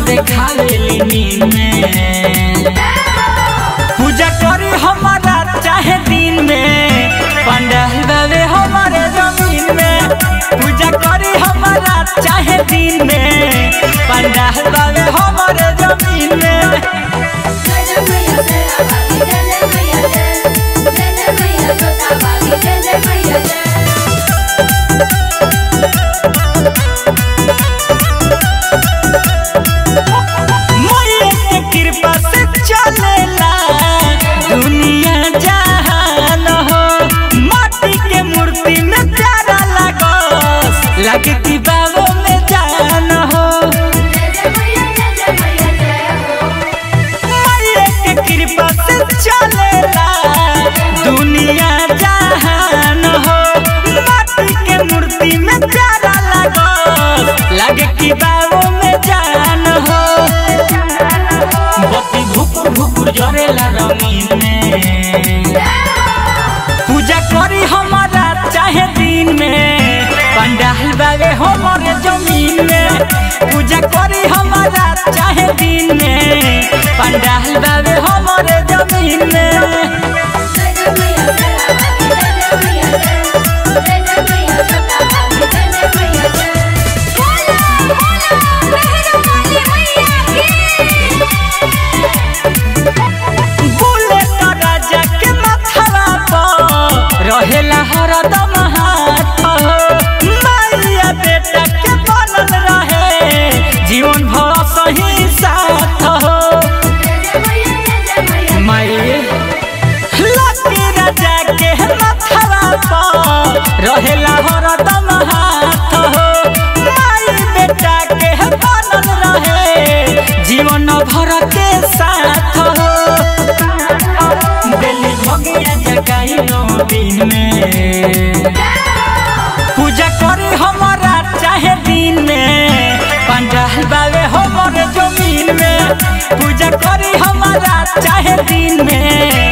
देखावेली नींद में पूजा करी हमारा चाहे दिन में पंडाल बाबे हमारे जमीन में पूजा करी हमारा चाहे दिन में पंडाल बाबे हमारे जमीन में जय जय मैया तेरा बागी जय जय मैया जय जय जय मैया जोता बागी जय जय मैया जय मोये के कृपा से चलेला दुनिया जहान हो माटी के मूर्ति में प्यारा लागस लगे कि बाबो में जान हो जय जय मैया जय जय मैया जय हो मोये के कृपा से चलेला दुनिया जहान हो माटी के मूर्ति में प्यारा लागस लगे कि बाबो में जान हो बत्ती भुकुर भुकुर जरेला रंगीन में पूजा करी हमारा चाहे दिन में पंडाल बाबे हमारे जमीन में पूजा करी हमारा चाहे दिन में पंडाल बाबे हमारे जमीन में जय जय मैया तेरा बागी जय जय मैया जय जय जय मैया जोता बागी जय जय मैया जय बोला बोला मेहरा वाली मैया की बोले तो राजा के माथवा पर रहेला हरदम हाथ हो माइया बेटा के बनल रहे जीवन भर सही साथ हो जय जय मैया जय जय मैया माई लकी राजा के माथवा पर रहेला हरदम हाथ हो माई बेटा के बनल रहे जीवन भर के साथ हो दिल्ली भगिया जगाई नो दिन में पूजा करे हमारा चाहे दिन में पंडाल बाबे हमारे जमीन में पूजा करे हमारा चाहे दिन में